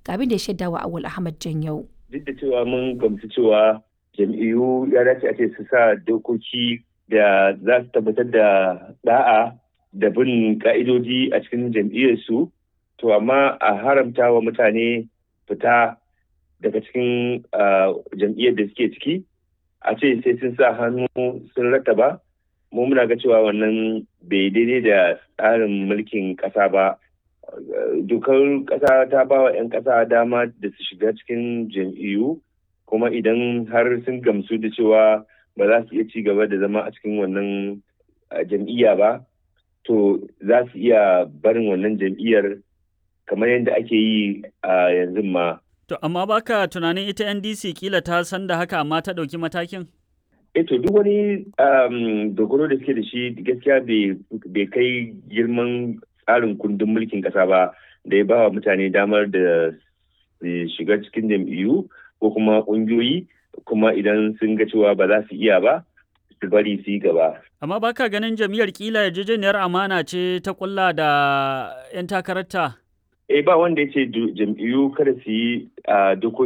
ga abin da ya shaidawa Awul Ahmad Janyau. Duk da cewa mun gamsu cewa jam'iyyu ya dace a ce su sa dokoki da za su tabbatar da da'a da bin ka'idoji a cikin jam'iyyarsu to amma a haramta wa mutane fita daga cikin jam'iyyar da suke ciki a ce sai sun sa hannu sun rattaba mu muna ga cewa wannan bai daidai da tsarin mulkin ƙasa ba dokar ƙasa ta ba wa 'yan ƙasa dama da su shiga cikin jam'iyyu kuma idan har sun gamsu da cewa ba za su iya ci gaba da zama a cikin wannan jam'iyya ba to za su iya barin wannan jam'iyyar kamar yadda ake yi a yanzu ma. To amma baka tunanin ita NDC kila ta san da haka amma ta ɗauki matakin? E to duk wani dogaro da suke da shi gaskiya bai kai girman tsarin kundin mulkin ƙasa ba da ya ba wa mutane damar da shiga cikin jam'iyyu ko kuma ƙungiyoyi kuma idan sun ga cewa ba za su iya ba su bari su yi gaba. Amma baka ganin jam'iyyar kila yarjejeniyar amana ce ta kulla da 'yan takararta? Eh ba wanda ya ce jam'iyyu kada su yi dokoki